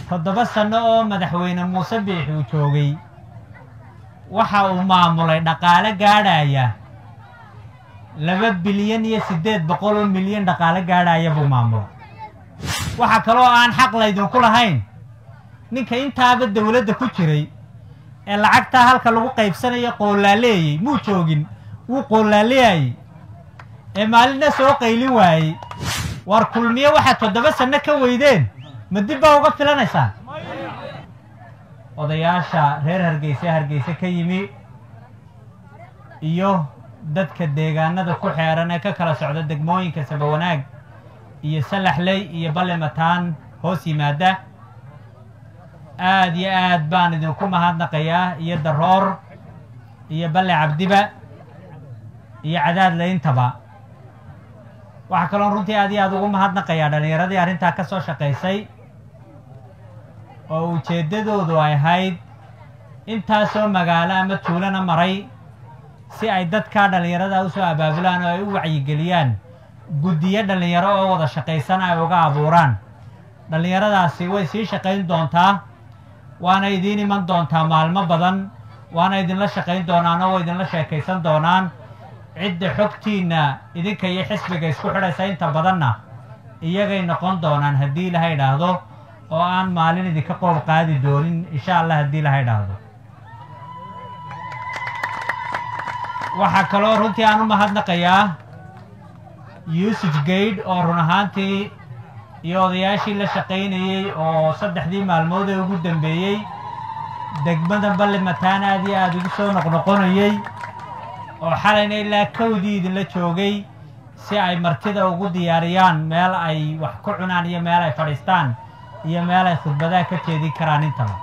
toddoba sanno oo madaxweyne muuse biixi uu joogay waxa uu maamulay dhaqaale gaadhaya laba bilyan iyo siddeed boqol oo milyan dhaqaale gaadhaya buu maamulay waxaa kaloo aan xaq laydinku lahayn ninka intaaba dawladda ku jiray ee lacagtaa halka lagu qaybsanayo qoolaaleeyey muu joogin wuu qoolaaleeyayey ee maalinna soo qaylin waayey war kulmiye waxaad toddoba sanno ka weydeen ma dib baa uga filanaysaan odayaasha reer hargeyse hargeyse ka yimi iyo dadka deegaanada ku xeeran ee ka kala socda degmooyinka sabawanaag iyo salaxley iyo ballimataan hoos yimaada aad iyo aad baan idinku mahadnaqayaa iyo daroor iyo balle cabdiba iyo cadaad layntaba waxaa kaloon runtii aad iyo aad ugu mahadnaqayaa dhallinyaradii arrintaa ka soo shaqaysay oo ujeeddadoodu ay ahayd intaasoo magaalo ama tuulana maray si ay dadkaa dhallinyarada u soo abaabulaan oo ay u wacyigeliyaan guddiyo dhallinyaro oo wada shaqaysan ay uga abuuraan dhallinyaradaasi way sii shaqayn doontaa waana idiin iman doontaa maalmo badan waana idinla shaqayn doonaan oo idinla sheekaysan doonaan cidda xogtiinna idinka iyo xisbiga isku xidhaysa inta badanna iyagay noqon doonaan haddii ilaha idhaahdo oo aan maalin idinka qoob qaadi doonin insha allah haddii ilaha idhaahdo waxaa kaloo runtii aan u mahadnaqayaa yuusuf gaydh oo run ahaantii iyo odayaashii la shaqaynayey oo saddexdii maalmood ee ugu dambeeyey degmada ballimataan aad iyo aada ugu soo noqnoqonayey oo xalayna ilaa kowdii idinla joogay si ay martida ugu diyaariyaan meel ay wax ku cunaan iyo meel ay fadhiistaan iyo meel ay khudbadaha ka jeedin karaan intaba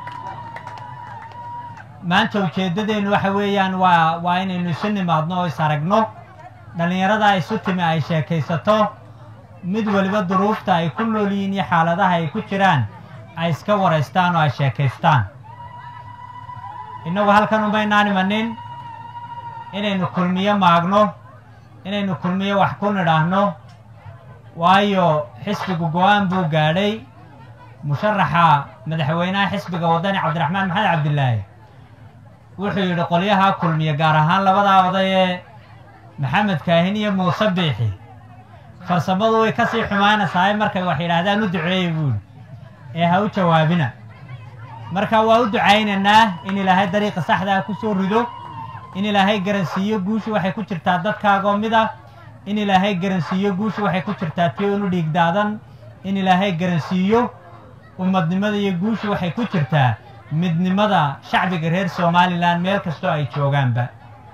maanta ujeeddadeennu waxa weeyaan waa waa inaynu isu nimaadno oo is aragno dhallinyarada isu timi ay sheekaysato mid weliba duruufta ay ku nool yihiin iyo xaaladaha ay ku jiraan ay iska waraystaan oo ay sheekaystaan innagu halkan umaynaan imanin inaynu kulmiyo maagno inaynu kulmiyo wax ku nidhaahno waayo xisbigu go-aan buu gaadhay musharaxa madaxweynaha xisbiga waddani cabdiraxmaan maxamed cabdilaahi wuxuu yidhi qolyahaa kulmiye gaar ahaan labadaa oday ee maxamed kaahin iyo muuse biixi farsamadu way ka sii xumaynaysaa markay wax yidhaahdaan u duceeya buuli ee ha u jawaabina marka waa u ducaynaynaa in ilaahay dariiqa saxdaa ku soo rido in ilaahay garansiiyo guushu waxay ku jirtaa dadkaagoo mid ah in ilaahay garansiiyo guushu waxay ku jirtaa tionu dhiigdaadan in ilaahay garansiiyo ummadnimada iyo guushu waxay ku jirtaa midnimada shacbiga reer somalilan meel kastoo ay joogaanba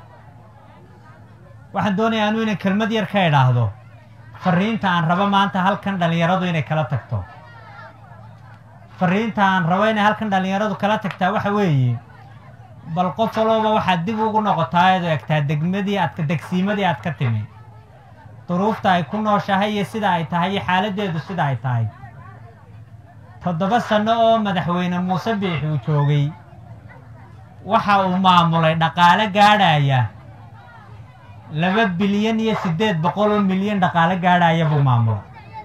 waxaan doonayaa anu inay kelmad yar ka idhaahdo fariinta aan rabo maanta halkan dhallinyaradu inay kala tagto fariinta aan rabo inay halkan dhallinyaradu kala tagtaa waxa weeye bal qof walooba waxaad dib ugu noqotaa eed egtaa degmadii aad degsiimadii aad ka timi duruufta ay ku nooshahay iyo sida ay tahay iyo xaaladdeedu sida ay tahay toddoba sanno oo madaxweyne muuse biixi uu joogay waxa uu maamulay dhaqaale gaadhaya laba bilyan iyo siddeed boqol oo milyan dhaqaale gaadhaya buu maamulay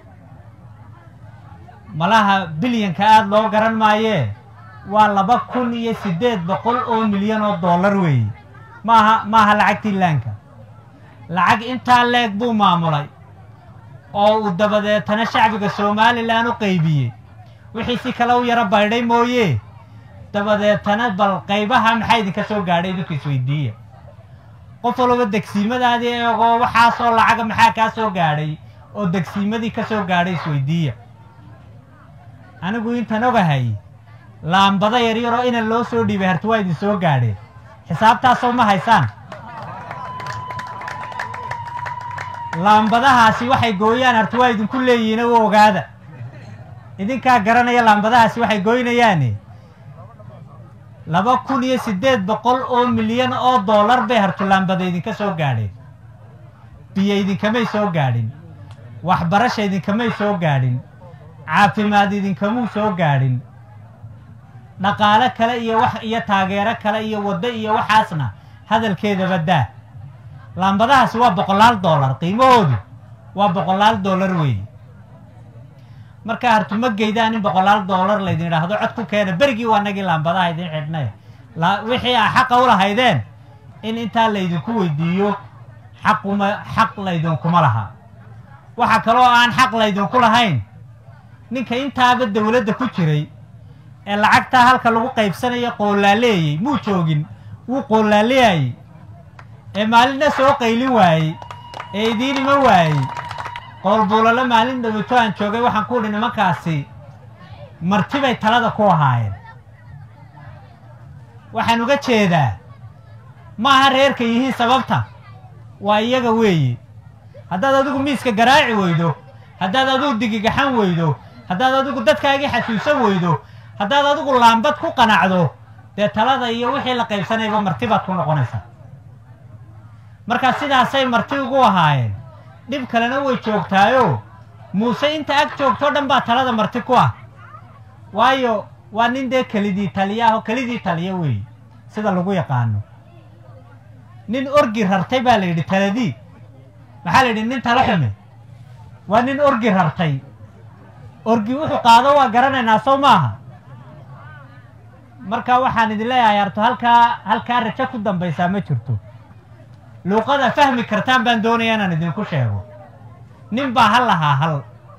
malaha bilyanka aada loo garan maayee waa laba kun iyo siddeed boqol oo milyan oo dollar weeye maaha maaha lacagtii laanka lacag intaa leeg buu maamulay oo uu dabadeetana shacbiga somalilan u qaybiyey wixii si kale u yaro baydhay mooye dabadeetana bal qaybaha maxaa idinka soo gaadhay idinku isweydiiya qof walba degsiimadaadii eegoo waxaasoo lacaga maxaa kaa soo gaadhay oo degsiimadii ka soo gaadhay isweydiiya anigu intan ogahay laambada yaryaroo inan loo soo dhiibay harti waa idin soo gaadheen xisaabtaasoo ma haysaan laambadahaasi waxay gooyaan harti waa idinku leeyihiin u ogaada idinkaa garanaya laambadahaasi waxay goynayaane laba kun iyo siddeed boqol oo milyan oo dollar bay hartulaambada idinka soo gaadheen biyo idinkamay soo gaadhin waxbarasha idinkamay soo gaadhin caafimaad idinkamuu soo gaadhin dhaqaale kale iyo wax iyo taageero kale iyo waddo iyo waxaasna hadalkeedaba daa laambadahaasi waa boqolaal dollar qiimahoodu waa boqolaal dollar weeye markaa hartuma geydaan in boqolaal doolar laydin idhaahdo cod ku keena berigii waa nagii laambadaha idin xidhnay wixii aa xaqa u lahaydeen in intaa laydinku weydiiyo xaquma xaq laydinkuma laha waxaa kaloo aan xaq laydinku lahayn ninka intaaba dawladda ku jiray ee lacagtaa halka lagu qaybsanayo qoolaaleeyey muu joogin wuu qoolaaleeyayey ee maalinna soo qaylin waayey ee idiin ima waayey qoolbuulalo maalin dhawito aan joogay waxaan ku udhi nimankaasi marti bay talada ku ahaayeen waxaan uga jeedaa ma aha reerka yihiin sababta waa iyaga weeye haddaad adigu miiska garaaci weydo haddaad adigu digigaxan weydo haddaad adigu dadkaagii xasuusan weydo haddaad adigu laambad ku qanacdo dee talada iyo wixii la qaybsanayba marti baad ku noqonaysaa markaa sidaasay marti ugu ahaayeen dhib kalena way joogtaayo muuse inta ag joogtoo dhan baa talada marti ku ah waayo waa nin dee kelidii taliya ah oo kelidii taliya weeye sida lagu yaqaano nin orgi rartay baa la yidhi taladii maxaa la yidhi nin talo xume waa nin orgi rartay orgi wuxuu qaado waa garanaynaa sow maaha marka waxaan idin leeyahay arto halkaa halkaa rajo ku dambaysaa ma jirto luuqada fahmi kartaan baan doonaya inaan idinku sheego nin baa hal lahaa hal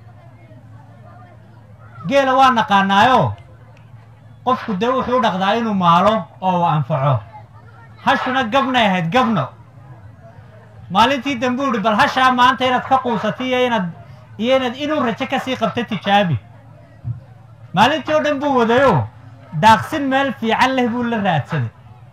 geela waa naqaanaayo qofku dee wuxuu u dhaqdaa inuu maalo oo uu anfaco hashuna gabnay ahayd gabno maalintii dambuu ihi bal hashaa maanta inaad ka quusatay iyo inaad iyo inaad inuu rajo ka sii qabta tijaabi maalintii oo dhan buu wadayo daaqsin meel fiican leh buu la raadsaday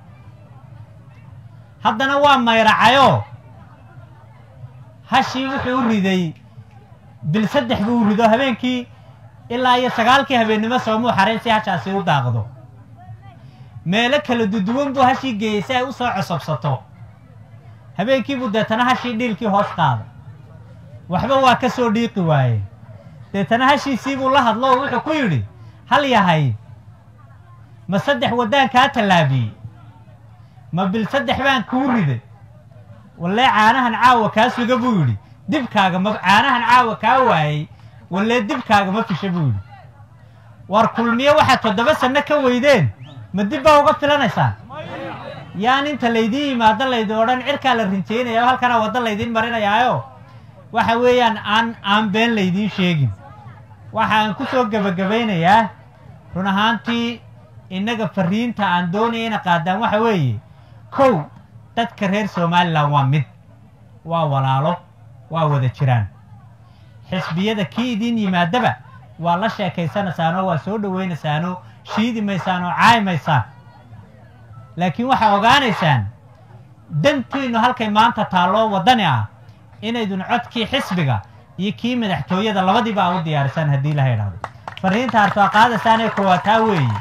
haddana waa mayracayoo hashii wuxuu u riday bil saddex buu u rido habeenkii ilaa iyo sagaalkii habeennimo soomuu xarayn si hashaasi u daaqdo meelo kala duduwan buu hashii geeyey si ay u soo cosobsato habeenkiibuu deetana hashii dhiilkii hoos qaaday waxba waa ka soo dhiiqi waayeen deetana hashiisiibuu la hadlo oo wuxuu ku yidhi hal yahay ma saddex waddaan kaa tallaabiyey ma bil saddex baan kuu riday wallee caanahan caawa kaa suga buu yidhi dibkaaga ma caanahan caawa kaa waayey wallee dibkaaga ma fisha buu yidhi war kulmiye waxaad toddoba sanno ka weydeen ma dib baa uga filanaysaan yaan inta laydiin yimaado laydin odhan cirkaa la rinjaynaya halkana waddo laydiin marinayaayo waxa weeyaan aan aan been laydiin sheegin waxa aan ku soo gebagabaynayaa run ahaantii innaga fariinta aan doonaya ina qaadaan waxa weeye kow dadka reer somalilan waa mid waa walaalo waa wada jiraan xisbiyada kii idiin yimaadaba waa la sheekaysanaysaanoo waa soo dhowaynaysaan shiidi maysaan oo caayi maysaan laakiin waxaa ogaanaysaan dantiinnu halkay maanta taalloo waddani ah inaydun codkii xisbiga iyo kii madaxtooyada labadiiba a u diyaarisaan haddii laha idhahdo fariinta harto a qaadaysaan ee koowataa weeye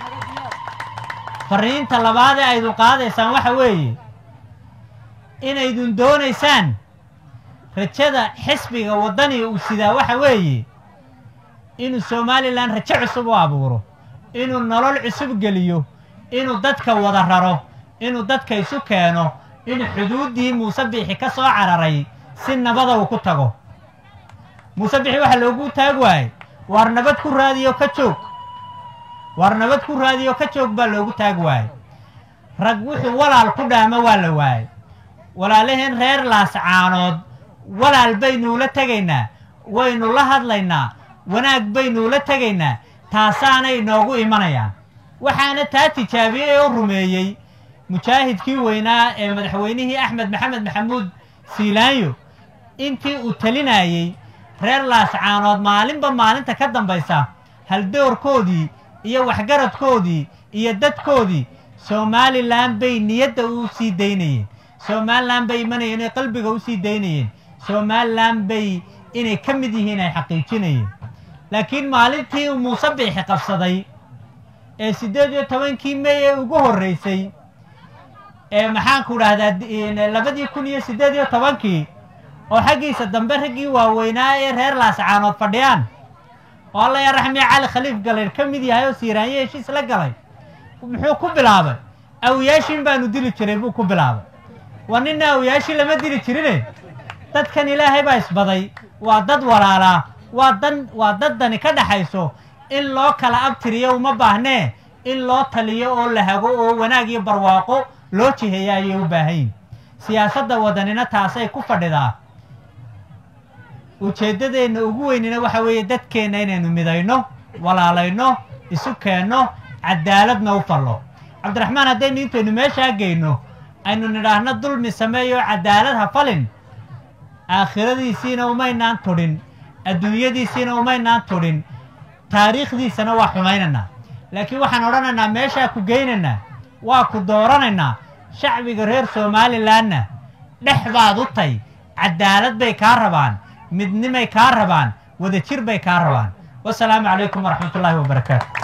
fariinta labaad ee aydun qaadaysaan waxa weeye inaydun doonaysaan rajada xisbiga waddani uu sidaa waxa weeye inuu somalilan rajo cusub u abuuro inuu nolol cusub geliyo inuu dadka wada raro inuu dadka isu keeno inuu xuduuddii muuse biixi ka soo cararay si nabada uu ku tago muuse biixi waxaa loogu taag waayey waar nabad ku raadiyo ka joog waar nabad ku raadiyo ka joog baa loogu taag waayey rag wuxuu walaal ku dhaamo waa la waayey walaalaheen reer laascaanood walaal baynuula tegaynaa waynu la hadlaynaa wanaag baynuula tegaynaa taasaanay noogu imanayaan waxaana taa tijaabiyey oo rumeeyey mujaahidkii weynaa ee madaxweynihii axmed maxamed maxamuud siilaanyo intii uu talinayey reer laascaanood maalinba maalinta ka dambaysa haldoorkoodii iyo waxgaradkoodii iyo dadkoodii somalilan bay niyadda u sii daynayeen somalilan bay imanayeen inay qalbiga u sii daynayeen somalilan bay inay ka mid yihiin ay xaqiijinayeen laakiin maalintii uu muuse biixi qabsaday ee siddeed iyo tobankii mey ee ugu horreysay ee maxaanku dhahdaa labadii kun iyo siddeed iyo tobankii oo xaggiisa dambe raggii waaweynaa ee reer laascaanood fadhiyaan oo alla yaa raxmiya cali khaliif galayr ka mid yahay oo siiraanyo heshiis la galay muxuu ku bilaabay awiyaashiin baanu dili jiray buu ku bilaabay waa ninna awiyaashii lama dili jirine dadkan ilaahay baa isbaday waa dad walaalaa waa dan waa daddani ka dhaxayso in loo kala abtiriyo uma baahnee in loo taliyo oo la hago oo wanaag iyo barwaaqo loo jiheeya ayay u baahanyihin siyaasadda wadanina taasay ku fadhidaa ujeeddadeenna ugu weynina waxa weeye dadkeenna inaynu midayno walaalayno isu keenno cadaaladna u fallo cabdiraxmaan haddaynu intaynu meeshaa geyno aynu nidhaahno dulmi sameeyo cadaalad ha falin aakhiradiisiina umaynaan tudhin adduunyadiisiina umaynaan tudhin taariikhdiisana waa xumaynaynaa laakiin waxaan odhanaynaa meeshaa ku geynaynaa waa ku dooranaynaa shacbiga reer somalilanna dhex baad u tay cadaalad bay kaa rabaan midnimay kaa rabaan wadajir bay kaa rabaan wasalaamu calaykum waraxmat ullaahi wabarakaatu